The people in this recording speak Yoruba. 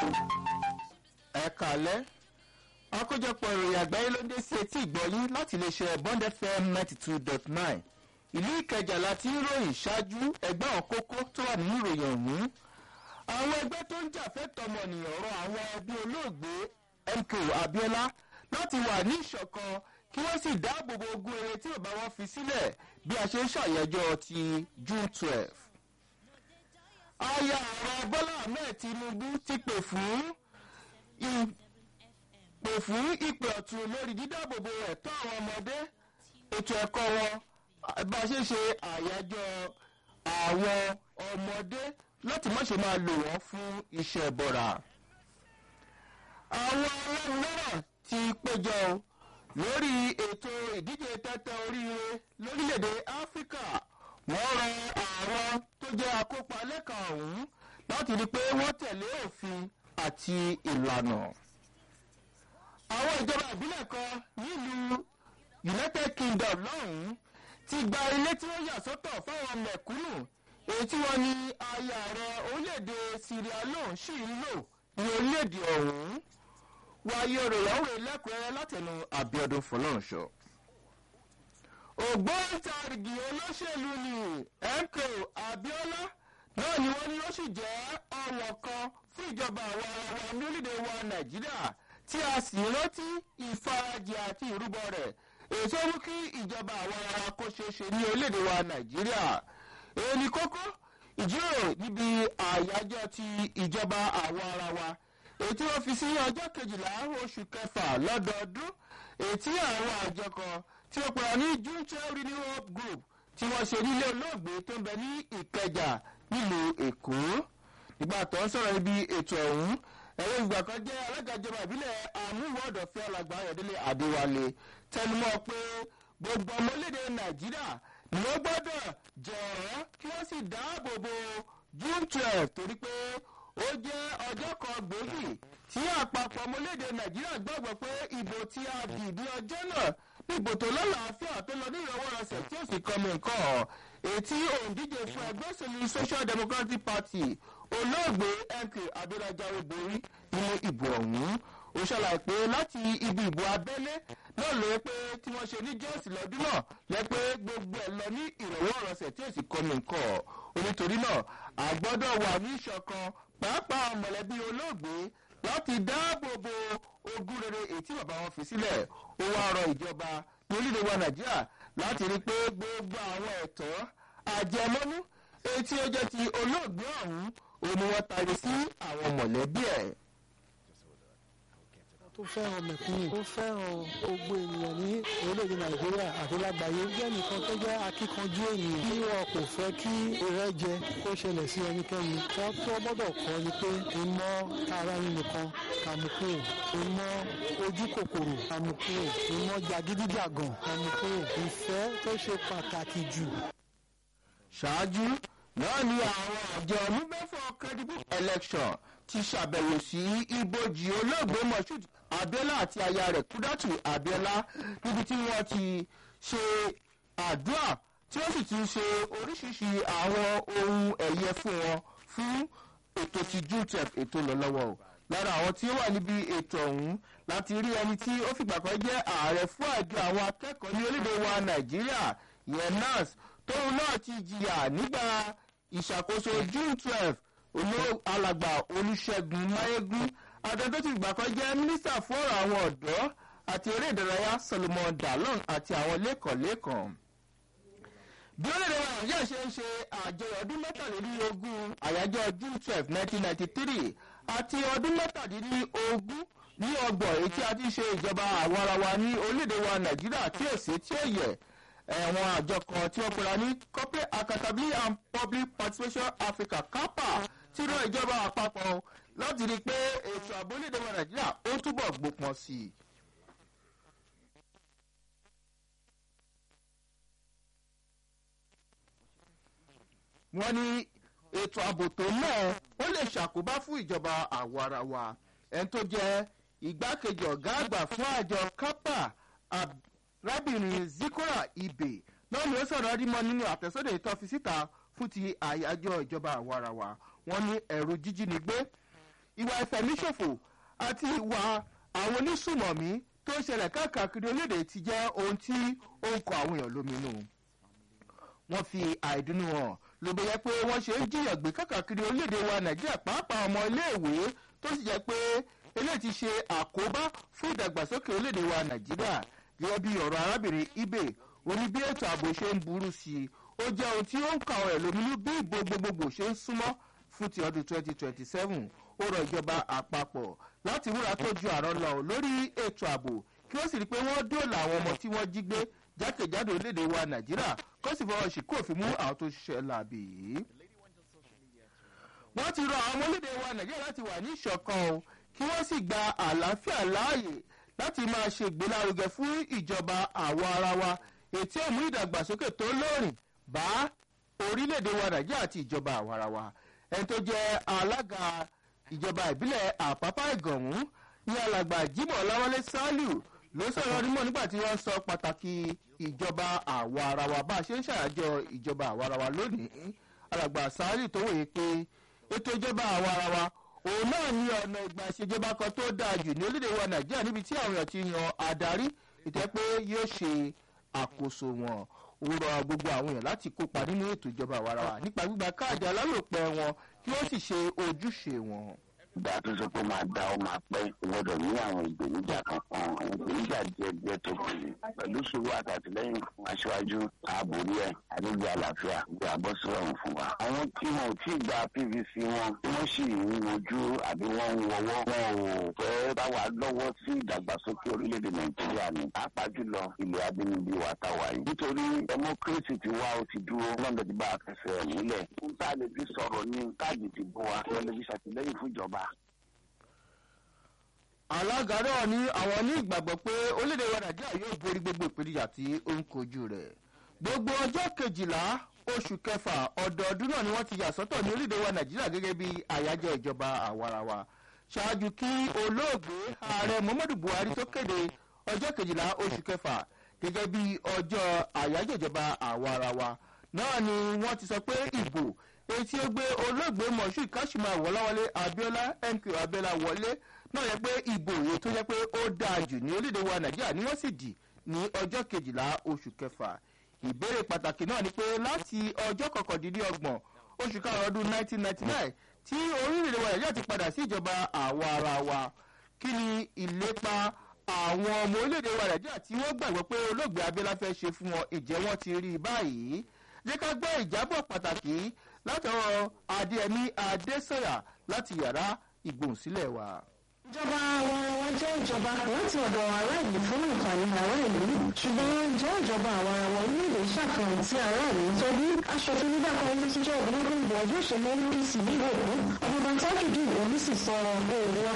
ẹ kàlẹ́ àkójọpọ̀ ìròyìn àgbáyé ló ń dé sí etí ìgbọ́yín láti iléeṣẹ́ bond fm ninety two dot nine ìlú ìkẹjà láti ń ròyìn ṣáájú ẹgbẹ́ àwọn kókó tó wà nínú ìròyìn ọ̀hún àwọn ẹgbẹ́ tó ń jà fẹ́tọ̀ ọmọnìyàn rọ àwọn ẹbí olóògbé mko abiola láti wà ní ìṣọ̀kan kí wọ́n sì dáàbò bo ogún eré tí bàbá wọn fi sílẹ̀ bí a ṣe ń ṣàyẹjọ́ ti june twelve aya ààrẹ bọ́lá ahmed tinubu ti pè fún pè fún ìpè ọ̀tún lórí dídáàbòbò ẹ̀tọ́ àwọn ọmọdé ètò ẹ̀kọ́ wọn bá a ṣe ṣe àyájọ́ àwọn ọmọdé láti má ṣe máa lò wọ́n fún iṣẹ́ bọ̀rà. àwọn ọlọ́run náà ti péjọ lórí ètò ìdíje tẹ́tẹ́ oríire lórílẹ̀‐èdè áfíríkà wọ́n rọ àwọn tó jẹ́ akópa lẹ́ka ọ̀hún láti rí i pé wọ́n tẹ̀lé òfin àti ìlànà. àwọn ìjọba ìbílẹ̀ kan nílùú united kingdom lọ́hùn-ún ti gba ilé tí wọ́n yà sọ́tọ̀ fáwọn mẹ̀kúnnù èyí tí wọ́n ní aya ààrẹ orílẹ̀-èdè sierra leone sì ń lò ní orílẹ̀-èdè ọ̀hún wáyé òròyàwó lẹ́kùnrẹ́rẹ́ látẹnu abiodun fọlọ́runṣọ ògbóǹtarìgì olóṣèlú ni mko abiola náà ni wọ́n ní ó sì jẹ́ ọ̀wọ̀n kan fún ìjọba àwọn ará wa ní orílẹ̀-èdè wa nàìjíríà tí a sì rántí ìfarajì àti ìrúbọ rẹ̀ èso mú kí ìjọba àwọn ará wa kó ṣeé ṣe ní orílẹ̀-èdè wa nàìjíríà èyí ni kókó ìjíròrò níbi àyájọ́ ti ìjọba àwọn ará wa èyí tí wọ́n fi sí ọjọ́ kejìlá oṣù kẹfà lọ́dọọdún èyí tí àwọn àjọ kan tí ó pera ní june twelve renewal group tí wọ́n ṣe nílé olóògbé tó ń bẹ ní ìkẹjà nílùú èkó nígbà tó ń sọ̀rọ̀ níbi ètò ọ̀hún ẹ̀rọ ìgbà kan jẹ́ alága ìjọba ìbílẹ̀ àmúwọ̀dọ̀fẹ́ alàgbà ayọ̀dẹ́lẹ̀ adéwálé tẹnumọ́ pé gbogbo ọmọlédè nàìjíríà ni ó gbọ́dọ̀ jọ̀ọ́ kí wọ́n sì dáàbò bo june twelve torí pé ó jẹ́ ọjọ́ kan gbòógì tí àpapọ̀ ọmọlédè nàìjíríà gbàgbọ́ pé ìbò tí a dì ní ọjọ́ náà níbo tó lọ́làáfíà tó lọ ní ìrọwọ́rọsẹ̀ tí ó sì kọ́mi nǹkan ọ̀ ètí òǹdíje fún ẹgbẹ́ òṣèlú social democratic party olóògbé mk abdulrajawe borí nínú ìbò ọ̀hún ó ṣàlàyé pé láti ibi ìbò abẹ́lé náà ló pé tí wọ́n ṣe ní jọ́ọ̀sì lọ́dún náà lẹ́ pé gbogbo ẹ̀ lọ ní ìrọwọ́rọsẹ̀ tí ó sì kọ́mi nǹkan ọ̀ onítorí náà àgbọ́dọ̀ wà ní ìṣọ̀kan pàápàá mọ̀lẹ́bí olóògbé láti dáàbò bo ogún rere ètí bàbá wọn fi sílẹ̀ ó wá rọ ìjọba ní orílẹ̀ wa nàìjíríà láti rí i pé gbogbo àwọn ẹ̀tọ́ àjẹmọ́nú etí ó jẹ́ ti olóògbé ọ̀hún òun ni wọ́n tari sí àwọn mọ̀lẹ́bí ẹ̀. tó fẹ́ràn mẹ̀kúnnù tó fẹ́ràn gbogbo ènìyàn ní orílẹ̀-èdè nàìjíríà àti lágbàáyé jẹ́ nìkan tó jẹ́ akíkanjú ènìyàn tí wọn kò fẹ́ kí ìrẹ́jẹ kó ṣẹlẹ̀ sí ẹnikẹ́ni wọ́n tó gbọ́dọ̀ kọ́ ni pé ìmọ̀ ara nìkan kàmùkúrò ìmọ̀ ojú kòkòrò kàmùkúrò ìmọ̀ jàgídíjàgàn kàmùkúrò ìfẹ́ tó ṣe pàtàkì jù. ṣáájú náà ni àwọn àjọ onígbẹ́fọ̀ credible election ti ṣàbẹ̀wò sí ibojì olóògbé moshood abiola àti aya rẹ̀ kúdàtù abiola níbi tí wọ́n ti ṣe àdúrà tí wọ́n sì ti ṣe oríṣiríṣi àwọn ohun ẹ̀yẹ fún wọn fún ètò ti june twelve ètò lọ lọ́wọ́ o lára àwọn tí ó wà níbi ètò ọ̀hún láti rí ẹni tí ó fìgbà kan jẹ́ ààrẹ fún àjọ àwọn akẹ́kọ̀ọ́ ní orílẹ̀-èdè wa nàìjíríà yẹn nurse tóun náà ti jìyà nígbà ìṣàkóso june twelve olóò alàgbà olùṣègùn mayegun adájọ́ ti gbà kan jẹ́ mínísítà fún ọ̀rọ̀ àwọn ọ̀dọ́ àti eré ìdárayá solomon dalon àti àwọn lẹ́kọ̀ọ́lẹ́kọ̀ọ́ bí orílẹ̀-èdè wa nàìjíríà ṣe ń ṣe àjọyọ̀ ọdún mẹ́tàlélógún àyájọ́ june twelve nineteen ninety three àti ọdún mẹ́tàdínlógún ní ọgbọ̀n èyí tí a ti ṣe ìjọba àwọn ara wa ní orílẹ̀-èdè wa nàìjíríà tí ò sí tí ò yẹ ẹ̀wọ̀n àjọ kan tí wọ́n pera ní corporate accountability and public participation africa capa tí rán ìjọba àpapọ̀ láti rí i pé ètò ààbò orílẹ̀-èdè wa nàìjíríà ó túbọ̀ gbópọn sí i. wọ́n ní ètò ààbò tó náà ó lè ṣàkóbá fún ìjọba àwọ̀ ara wa ẹni tó jẹ́ igbákejì ọ̀gá àgbà fún àjọ kápá arábìnrin zikora ibè náà ni ó sọ̀rọ̀ rímọ nínú àtẹ̀sọ́dẹ̀ ìtọ́ fi síta fún ti àyájọ́ ìjọba àwọ̀ ara wa wọ́n ní ẹ̀rù jíjínigbé ìwà ìfẹ̀míṣòfò àti ìwà àwọn onísùmọ̀mí tó ń ṣẹlẹ̀ káàkiri orílẹ̀-èdè ti jẹ́ ohun tí ó ń kọ àwọn èèyàn lóminú wọ́n fi àìdùnnú hàn ló bẹ yẹ pé wọ́n ṣe ń jiyàn gbé káàkiri orílẹ̀-èdè wa nàìjíríà pàápàá ọmọ iléèwé tó sì jẹ́ pé eléyìí ti ṣe àkóbá fún ìdàgbàsókè orílẹ̀-èdè wa nàìjíríà gẹ́gẹ́ bí ọ̀rọ̀ arábìnrin ibe oní bí ètò ààbò ṣe ń burú sí i ó jẹ́ ohun tí ó ń kà ọ̀ ẹ̀ lóminú bí ìbò gbogbogbò ṣe ń súnmọ́ fún ti ọdún 2027 ó rọ ìjọba àpapọ̀ láti múra tó ju àrọ́ lọ lórí ètò ààbò kí wọ́n sì rí i pé wọ́n dóòlà àwọn ọmọ tí wọ́n jí gbé jákèjádò orílẹ̀-èdè wa nàìjíríà kó sì fọwọ́ sí kófin mú àwọn tó ṣiṣẹ́ làbì yìí. wọ́n ti rọ àwọn ọmọ orílẹ̀-èdè wa nàìjíríà láti wà ní ìṣọ̀kan o kí wọ́n sì gba àlàáfíà láàyè láti máa ṣe ìgbélárugẹ fún ìjọba àwọ ara wa ètí òmú ìdàgbàsókè tó lóòrìn bá orílẹ̀-èdè wa nàìjíríà àti ìjọba àwọ ara wa ẹni tó jẹ́ alága ìjọba ìbílẹ̀ àpápá ìgànmú ní alàgbà jimoh ọláwálé saliu ló sọ̀rọ̀ onímọ̀ nígbà tí wọ́n sọ pàtàkì ìjọba àwa ara wa bá a ṣe ń ṣàyájọ́ ìjọba àwa ara wa lónìí alàgbà saliu tó wòye pé ètò ìjọba àwa ara wa òun náà ní ọ̀nà ìgbà ìṣèjọba kan tó dáa jù ní orílẹ̀ wa nàìjíríà níbi tí àwọn èèyàn ti yan adarí ìtẹ́ pé yóò ṣe àkóso wọn ó rọ gbogbo àwọn èèyàn láti kópa nínú ètò ìjọba àwa ara wa nípa gbígba káàdì alálòpẹ́ wọn kí wọ́n sì ṣe ojúṣe wọn ìgbà tó sọ pé máa da ọ máa pẹ́ gbọ́dọ̀ ní àwọn ìgbèníjà kankan àwọn ìgbèníjà díẹ̀ díẹ̀ tó kù ní pẹ̀lú ṣòro àtàtìlẹ́yìn fún aṣáájú ààbòrí ẹ̀ àdéjọ àlàáfíà gbé àbọ̀sọ̀rọ̀ fún wa. àwọn tí wọn ò tí ì gba pvc wọn tí wọ́n sì ń wojú àbí wọ́n ń wọwọ́ wọn ò fẹ́ bá wa lọ́wọ́ sí ìdàgbàsókè orílẹ̀-èdè nàìjíríà ní pàápàá jùlọ ilẹ̀ abínibí wa táwa yìí. nítorí democracy ti wá ó ti dúró lọ́dọ̀ tí bá a fẹsẹ̀ nílẹ̀. ń tá a lè fi sọ̀rọ̀ ní káàdì ti bó wa wọ́n lè fi ṣàtìlẹ́yìn fún ìjọba alága náà ní àwọn ní ìgbàgbọ́ pé orílẹ̀-èdè wa nàìjíríà yóò borí gbogbo ìpèníjà tí ó ń kojú rẹ̀ gbogbo ọjọ́ kejìlá oṣù kẹfà ọdọọdún náà ni wọ́n ti yà sọ́tọ̀ ní orílẹ̀-èdè wa nàìjíríà gẹ́gẹ́ bí àyájọ́ ìjọba àwarawa ṣáájú kí olóògbé ààrẹ muhammadu buhari tó kéde ọjọ́ kejìlá oṣù kẹfà gẹ́gẹ́ bí ọjọ́ àyájọ́ ìjọba àwarawa náà ni wọ́n ti sọ pé ìbò etí ó gbé olóògbé moshood kashima wọláwọlé abiola mq abiola wọlé náà yẹ pé ìbò èyí tó yẹ pé ó dáa jù ní orílẹ̀-èdè wa nàìjíríà ni wọ́n sì dì ní ọjọ́ kejìlá oṣù kẹfà ìbéèrè pàtàkì náà ni pé láti ọjọ́ kọkàndínlọ́gbọ̀n oṣù karùn-ún ọdún 1999 tí orílẹ̀-èdè wa nàìjíríà ti padà sí ìjọba àwa ara wa kí ni ìlépa àwọn ọmọ orílẹ̀-èdè wa nàìjíríà tí wọ́n gbàgbọ́ pé olóògbé abiola fẹ́ ṣe fún wọn ìjẹ́ wọn ti rí i báyìí jẹ́ ká gbọ́ ìjábọ̀ pàtàkì látọ̀rọ̀ adéẹmí adésọ̀yà láti yàrá ìgbòhùnsílẹ̀ wa ìjọba àwarawa jẹ́ ìjọba láti ọ̀dọ̀ ará ìlú fún àǹfààní ará ìlú ṣùgbọ́n jẹ́ ìjọba àwarawa orílẹ̀-èdè ṣàfihàn tí ará ìlú torí aṣòfin nígbà kan ní tíjọ́ ìgbìmọ̀ ìgbìmọ̀ ọjọ́ òṣèlú ndc nílùú èkó ọ̀gbọ̀n tajudeen onísì sọ èrò